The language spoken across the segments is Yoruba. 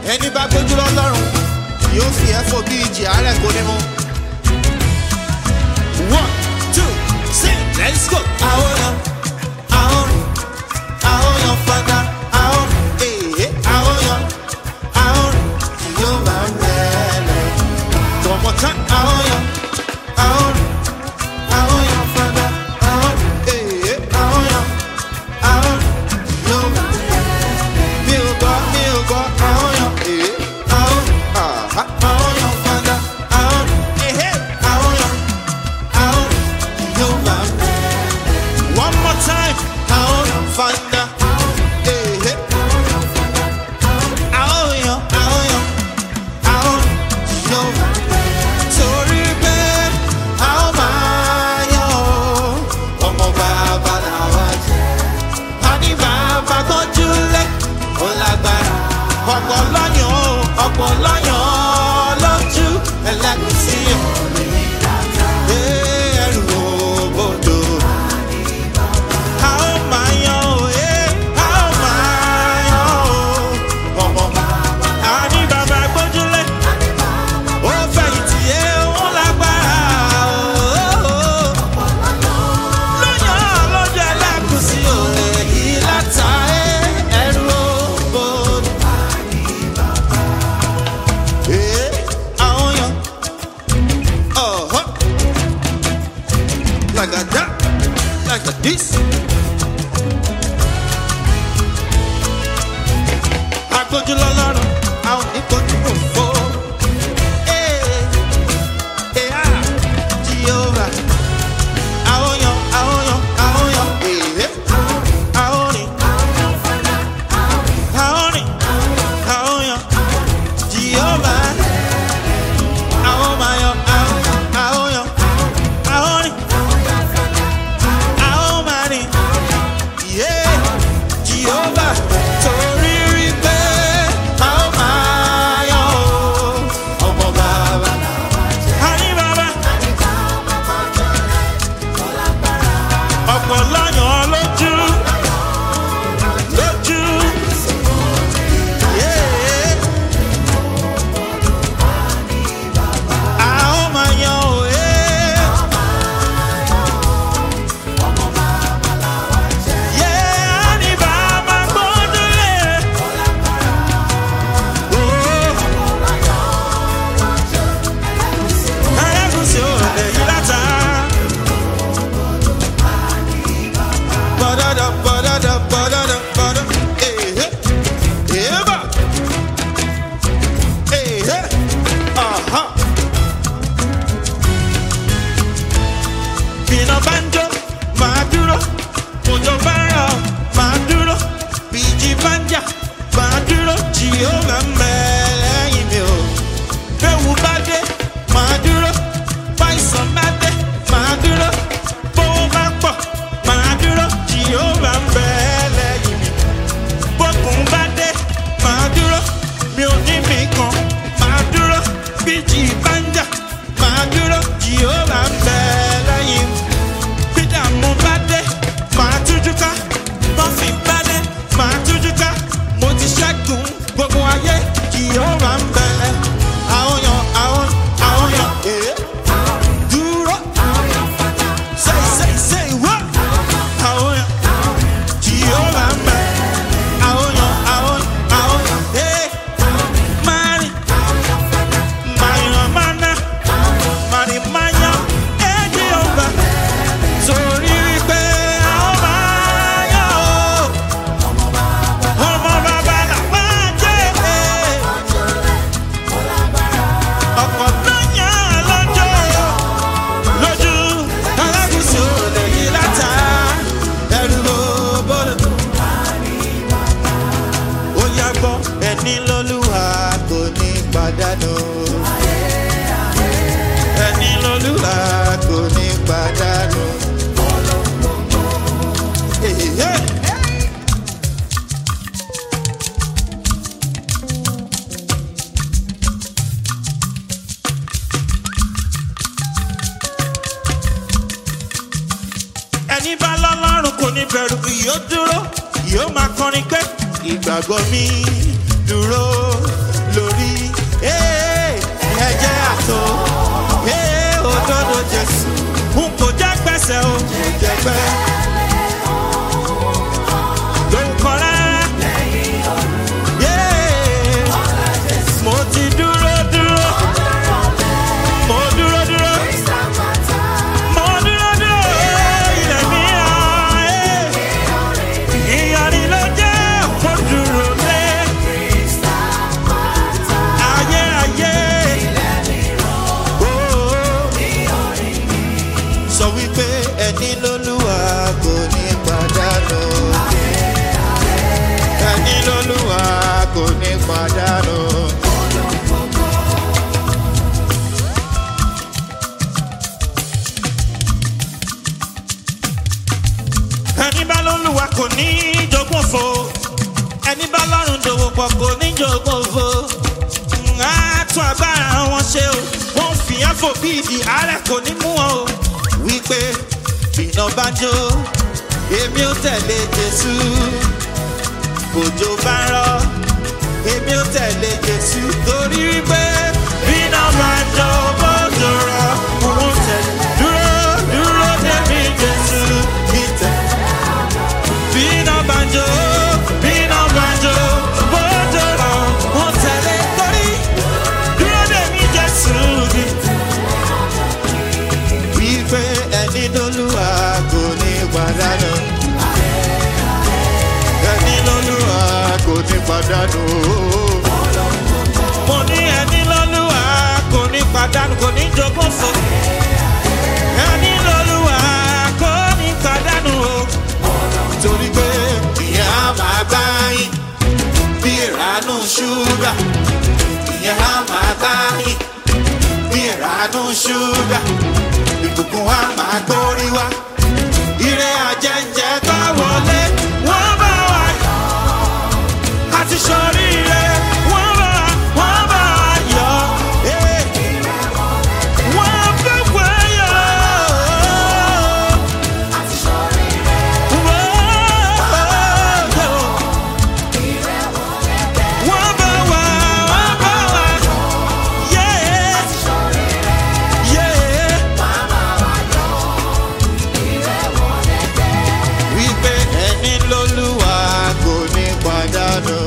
ẹni bá gbójú lọ́lọ́run yóò fi ẹ̀fọ́ bí ìjì àárẹ̀ kò ní mú. one two three let's go. àwọn yan àwọn rìn àwọn yan fada àwọn èèyàn àwọn yan àwọn rìn yóò bá ń bẹ̀rẹ̀. tọmọ tán àwọn yan àwọn rìn àwọn yan fada àwọn èèyàn àwọn yan àwọn rìn yóò bá ń bẹ̀rẹ̀. mi ò gbọ́ mi ò gbọ́ àwọn yan èèyàn àwọn àhá àwọn yan fada àwọn èèyàn àwọn yan àwọn rìn yóò bá ń bẹ̀rẹ̀. One more time. Àwọn fanda. Ehe. Àwọn yan, àwọn yan, àwọn yan. Torí pé àwọn máa yan o. Ọmọ bàbá làwa jẹ́. A ní bàbá tọ́jú lé. Ó lágbára. Ọ̀pọ̀ lọ́yàn o. Ọ̀pọ̀ lọ́yàn lójú. Ẹlẹ́gùsí o. Ee, ẹrù òbodò. A ó máa yan o, eh, a ó máa yan o. Ọmọ a ní bàbá gbójúlé. Ó fẹ̀yìntì, eh, ó lágbára o. Lóyàn lójú ẹlẹ́gùsí o, èyí láta, eh, ẹrù òbodò. Eh, àwọn yan. Uh-huh. Like a that, like a this. Agbójú lọ́lọ́run, àwọn ìkojú òfò. Ee, ee, ah, Jehovah. Àwọn yan, àwọn yan, àwọn yan, ee, àwọn rìn. Àwọn rìn, àwọn yan, Jehovah. Àwọn máa yan, àwọn, àwọn yan, àwọn rìn. Àwọn máa rìn. Yeah, Jehovah, torí rí pé a ó máa yan o. Ọmọ bàbá. Àní bàbá. Ọ̀pọ̀ lọ́yàn lójú. Lójú. Yeah. A ó máa yan o. Yeah. Yeah, àní bàbá gbódúlé. Oh. Ẹlẹ́gùsì ò lè yí láta. Bọ́dọ̀dọ̀ bọ́dọ̀dọ̀ bọ́dọ̀dọ̀ bọ́dọ̀. Èhé. Èébà. Èhé. Àhá. Bìnà bá ń jó, máa dúró. Òjò bá ń rọ̀, máa dúró. Bìjì bá ń jà, máa dúró. Jìhóra ń bẹ lẹ́yìn mi o. Bẹ́wù bá dé, máa dúró. Báyìsàn bá dé, máa dúró. Bówó bá pọ̀, máa dúró. Jìhóra ń bẹ lẹ́yìn mi. Bókun bá dé, máa dúró. Mi ò ní mi kan, máa dúró. Bíjì bá ń jà, máa dúró. Jìhóra ń bẹ lẹ́yìn mi bídà mo bá dé máa tújú ká bọ́fì bá dé máa tújú ká mo ti ṣẹ́gun gbogbo ayé kì yóò wá ń bẹ̀rẹ̀ àwọn yan àwọn àwọn yan èé dúró say say say wá àwọn yan kì yóò wá ń bẹ̀rẹ̀ àwọn yan àwọn àwọn yan èé máa rìn máa yan máa ná máa rìn máa yan èé kì yóò bá torí wípé a ó máa yọ̀ ọ́. ọmọ bàbá làwọn jẹ́ ọkọ̀ lọ́yàn lọ́jọ́ lójú alágùsù lè yí láta ẹrù ló bọ́dọ̀. ó yá gbọ́ ẹni lọ́lúwa kò ní pàdánù. ẹni lọ́lúwa kò ní pàdánù. Hey, hey. ẹni bá lọ́lọ́run kò ní bẹ̀rù yóò dúró yóò máa kọrin pé ìgbàgbọ́ mi dúró pẹ́. Lóhùn kan rárá. Yeah. Mo ti dúró dúró. Mo dúró dúró. Mo dúró dúró. Ilẹ̀ mi hàn. Ìyàrí ló jẹ́ mo dúró lé. Ayé ayé. Oh. Sọ wípé ẹni lólúwa kò ní pàdánù. Ẹni lólúwa kò ní pàdánù. ẹni bá lólúwa kò ní jogún òfo ẹni bá lọ́rùn dòwò pọ̀ kò ní jogún òfo á tún agbára wọn ṣe o wọn fi àfò bí ìdí àárẹ̀ kò ní mú wọn o wípé iná bá jó èmi ò tẹ̀lé jésù òjò bá rọ èmi ò tẹ̀lé jésù torí wípé iná bá jó bójú rọ òun tẹ̀lé dúró dúró débi jésù ìtẹ̀. Bina banjo, bina banjo, bójú rọ, wọ́n tẹ̀lé torí dúró dè mí Jésù ni. Wípé ẹni lólúwa kò ní pàdánù. Ẹni lólúwa kò ní pàdánù. Mo ní ẹni lólúwa kò ní pàdánù, kò ní jogún fún. Ẹni lólúwa kò ní pàdánù o torí pé ìyẹn á máa gbá yín bí ìránú ṣúgà ìyẹn á máa gbá yín bí ìránú ṣúgà ìbùkún á máa gbórí wá ire àjẹjẹ tó wọlé wọ́n bá wà yọ àti sọríire wọ́n bá wọ́n bá wà yọ. Eh. Wọ́n fẹ́ wáyọ̀. Wípé ẹni lólúwa kò ní pàdánù.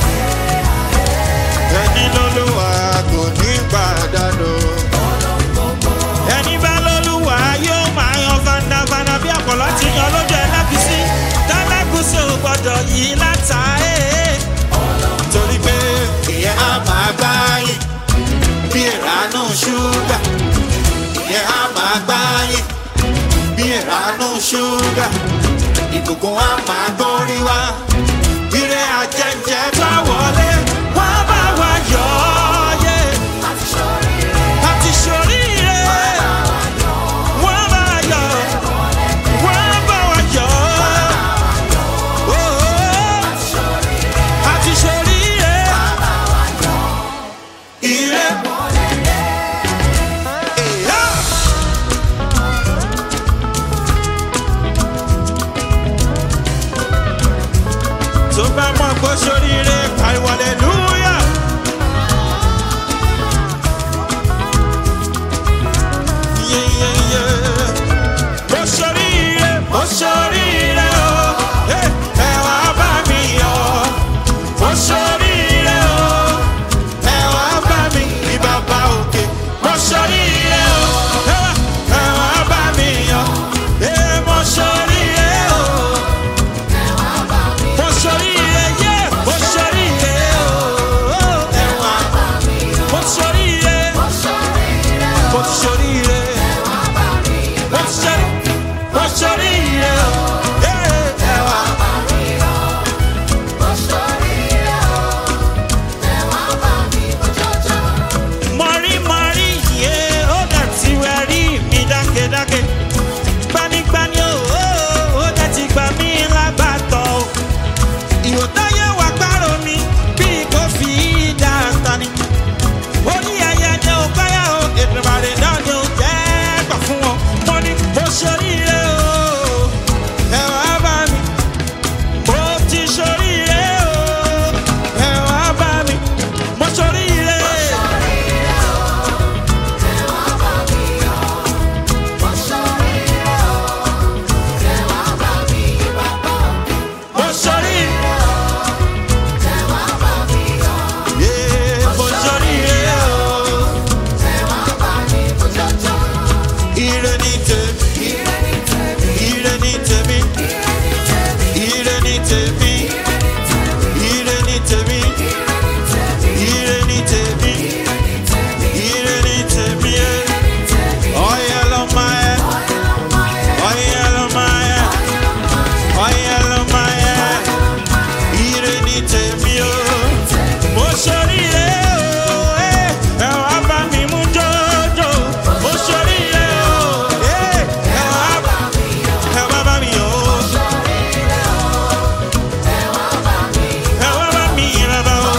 Ẹni lólúwa kò ní pàdánù. Ẹni bá lólúwa yóò máa yan fandafanda bí àpọ̀lọ́ ti yan lójú ẹlẹ́gùsí. Tẹ́lẹ́gùsí ò gbọ́dọ̀ yí látà ẹ́. Torí pé ìyẹn á máa gbá yín bí ìránú ṣúgà. Ìyẹn á máa gbá yín bí ìránú ṣúgà. Ìbùkún á máa gbórí wá. Ire àjẹjẹ bá wọlé, wọ́n bá wa yọ̀ ọ́ yé. Àti ṣoríire, wọ́n bá wa yọ̀, wọ́n bá wa yọ̀ ọ́. Oh, oh. Àti ṣoríire, ire. Yeah. tó bá mọ̀ pé sóríire pariwo aleluya. Yeah, yeah, yeah. Mo sóríire, mo sóríire o, Eh, ẹ wá bá mi yọ̀. Mo sóríire o, ẹ wá bá mi ní bàbá òkè. Mo sóríire o, ẹ wá- ẹ wá bá mi yọ̀. Eh, mo sóríire o. Mo ṣoríire, yé, mo ṣoríire o. tèmi ire ní tèmi ire ní tèmi ẹ ọyẹ lọmọ ẹ ọyẹ lọmọ ẹ ọyẹ lọmọ ẹ ire ní tèmi o mo ṣoríire o ẹ ẹ wá bá mi mú jọjọ mo ṣoríire o ẹ ẹ wá ẹ wá bá mi o ẹ wá bá mi bàbá o.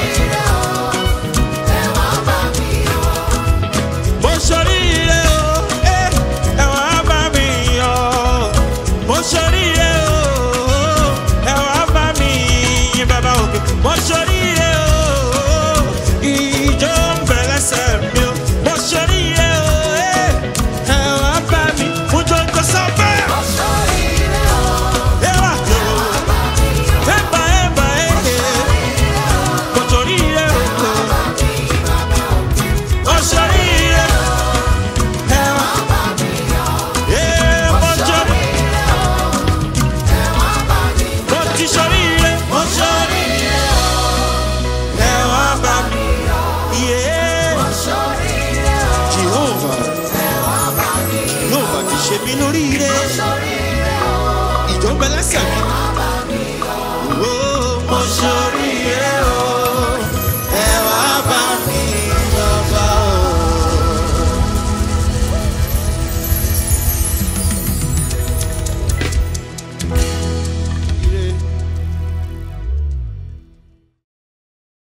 mo ṣoríire o ẹ ẹ wá bá mi yọ mo ṣoríire o ẹ wá bá mi yìn bàbá òkè mo ṣoríire o ìjọ ń bẹ lẹ́sẹ̀ mi o mo ṣoríire o ẹ ẹ wá bá mi mú jọjọ sọ́fẹ́. ẹ wá jọ ẹ bá ẹ bá ẹ mo ṣoríire o mo ṣoríire ẹ wá ẹ mo ṣoríire mo ti ṣoríire mo ṣoríire ẹ wá bá mi yé Jehovah yóò bá ti ṣe mí lóríire ìjọba ẹlẹ́sẹ̀ mi